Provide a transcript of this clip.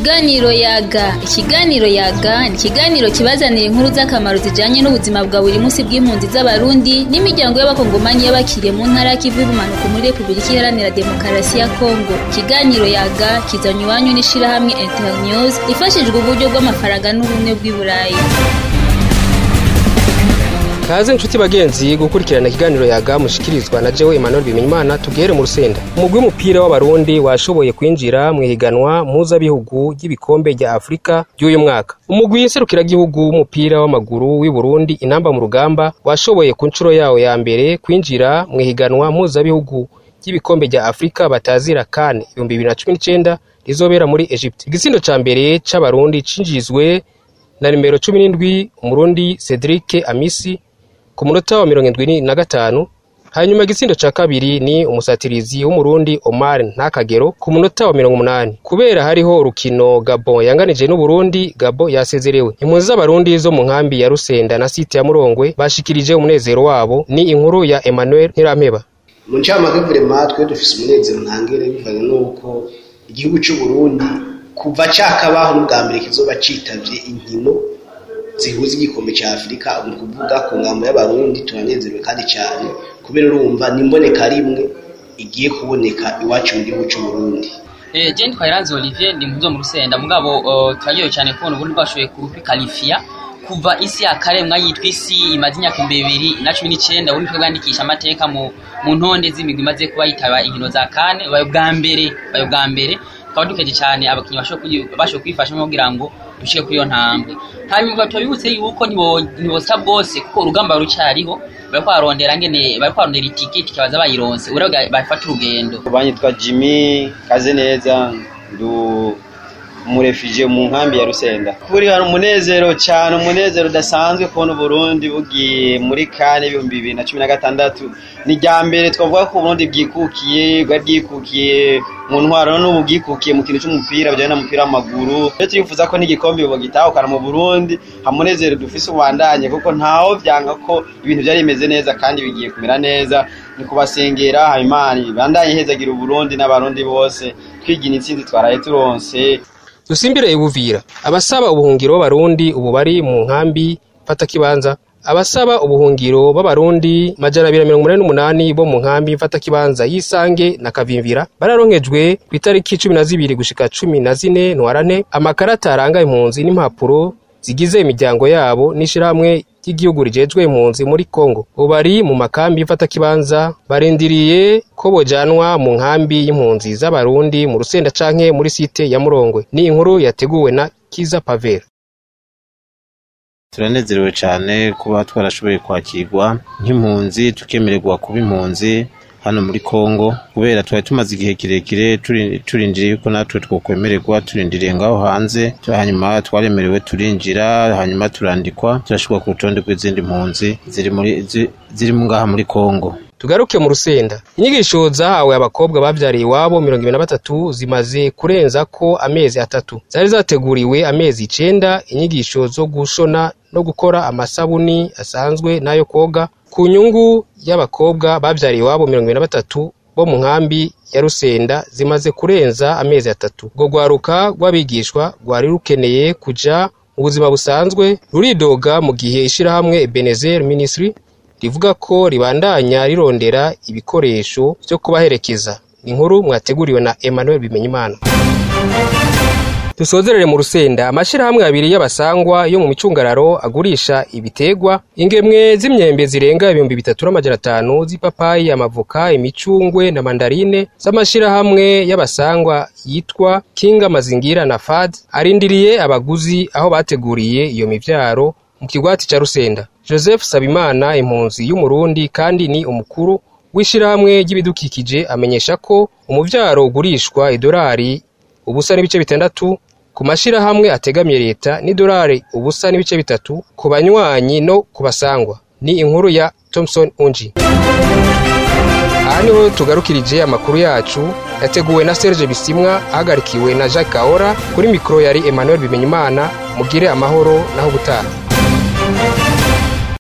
Ikiganiro yaga ikiganiro yaga ni ikiganiro kibazanira inkuru z'akamaro zijanye n'ubuzima bwa buri munsi bw'impunzi z'abarundi n'imiryango y'abakongomani y'abakiriye mu ntara y'ikivu y'ubumanuko muri repubulika iharanira demokarasi ya kongo ikiganiro yaga kizanye iwanyu n'ishirahamwe internews ifashijwe uburyo bw'amafaranga n'ubumwe bw'i burayi kaze nshuti bagenzi gukurikirana ikiganiro yaga mushikirizwa na jewe Emmanuel Bimenyimana tugere mu rusenda umugwi w'umupira w'abarundi washoboye kwinjira mu ihiganwa mpuzabihugu ry'ibikombe rya Afurika ry'uyu mwaka umugwi nserukiragihugu w'umupira w'amaguru w'i Burundi inamba mu rugamba washoboye ku nshuro yawo ya mbere kwinjira mu ihiganwa mpuzabihugu ry'ibikombe rya Afurika batazira CAN 2019 rizobera muri Egypt igitsindo ca mbere c'abarundi cinjizwe na nimero 17 umurundi Cedric Amisi ku munota wa mirongo indwi na gatanu hanyuma igitsindo ca kabiri ni umusatirizi w'umurundi Omar Ntakagero ku munota wa mirongo umunani kubera hariho urukino Gabon yanganije n'Uburundi Gabon yasezerewe impunzi z'abarundi zo mu nkambi ya Rusenda na site ya Murongwe bashikirije umunezero wabo ni inkuru ya Emmanuel Ntirampeba mu ncamake vrema twe dufise umunezero ntangere bivanye n'uko igihugu c'Uburundi kuva cakabaho n'ubwa mbere kizoba citavye inkino zihuza igikombe cya afurika ni ukuvuga ku ngamba y'abarundi turanezerewe kandi cyane kubera urumva n'imboneka rimwe igiye kuboneka iwacu mu gihugu cy'uburundi Eh, Jane Twairanze Olivier ndi mvuzo mu rusenda mugabo turaryohewe cyane kubona ubundi bwashoboye kubikalifiya kuva isi ya karemwa yitwa isi imaze imyaka ibihumbi bibiri na cumi n'icyenda ubundi twe bwandikisha amateka mu mu ntonde z'imigwi imaze kuba yitaba inkino za kane bayo bwa mbere bayo bwa mbere tukaba dukeje cyane abakinnyi bashoboye kwifashamo kugira ngo dushike kuri iyo ntambwe hanyuma tubibutse yuko ntibosa bwose kuko urugamba rucyariho bariko barondera ngene bariko barondera itiketi kibaza bayironse uraga bafata urugendo banyitwa Jimmy Kazeneza ndu umurefije mu nkambi ya Rusenda kuri hari umunezero cyane umunezero udasanzwe kubona Burundi bugiye muri kane ibihumbi bibiri na cumi na gatandatu ni rya mbere twavuga ko Burundi bwikukiye bwari bwikukiye mu ntwaro n'ubu bwikukiye mu kintu cy'umupira bijyanye n'umupira w'amaguru rero turifuza ko n'igikombe bagitahukana mu Burundi hamunezero dufise ubandanye kuko ntaho byanga ko ibintu byari bimeze neza kandi bigiye kumera neza ni kubasengera Habimana bandanye hezagira Burundi n'abarundi bose twigina intsinzi twaraye turonse dusimbire ibuvira abasaba ubuhungiro b'abarundi ubu bari mu nkambi mfatakibanza abasaba ubuhungiro b'abarundi majana abiri na mirongo umunani n'umunani bo mu nkambi mfatakibanza y'isange na kavimvira bararonkejwe ku itariki cumi na zibiri gushika cumi na zine ntwarane amakarata aranga impunzi n'impapuro zigize imiryango yabo n'ishirahamwe ry'igihugu rijejwe impunzi muri Kongo ubu bari mu makambi mfatakibanza barindiriye ko bojanwa mu nkambi y'impunzi z'abarundi mu rusenda canke muri site ya Murongwe ni inkuru yateguwe na Kiza Pavera turanezerewe cyane kuba twarashoboye kwakirwa nk'impunzi tukemererwa kuba impunzi hano muri Kongo kubera twari tumaze igihe kirekire turindiriye yuko natwe twokwemererwa turindiriye ngaho hanze hanyuma twaremerewe turinjira hanyuma turandikwa turashirwa ku rutonde rw'izindi mpunzi ziri muri ziri ngaha muri Kongo tugaruke mu rusenda inyigisho zahawe abakobwa bavyariye iwabo mirongo ibiri na batatu zimaze kurenza ko amezi atatu zari zateguriwe amezi icenda inyigisho zo gushona no gukora amasabuni asanzwe n'ayo koga ku nyungu y'abakobwa bavyariye iwabo mirongo ibiri na batatu bo mu nkambi ya rusenda zimaze kurenza amezi atatu urwo rwaruka rw'abigishwa rwari rukeneye kuja mu buzima busanzwe ruridoga mu gihe ishirahamwe Ebenezer Ministry rivuga ko ribandanya rirondera ibikoresho byo kubaherekeza ni inkuru mwateguriwe na Emmanuel Bimenyimana dusozerere mu rusenda amashirahamwe abiri y'abasangwa yo mu micungararo agurisha ibitegwa ingemwe z'imyembe zirenga ibihumbi bitatu n'amajana atanu z'ipapayi amavoka imicungwe na mandarine z'amashirahamwe y'abasangwa yitwa kinga mazingira na fad arindiriye abaguzi aho bateguriye iyo mivyaro mu kigwati ca rusenda joseph sabimana impunzi y'umurundi kandi ni umukuru w'ishirahamwe ry'ibidukikije amenyesha ko umuvyaro ugurishwa idolari ubusa n'ibice bitandatu ku mashirahamwe ategamiye leta n'idolari ubusa n'ibice bitatu ku banywanyi no ku basangwa ni inkuru ya Thomson Unji aha niho tugarukirije amakuru yacu yateguwe na Serge Bisimwa ahagarikiwe na Jacques Kaora kuri mikoro yari Emmanuel Bimenyimana mugire amahoro naho gutaha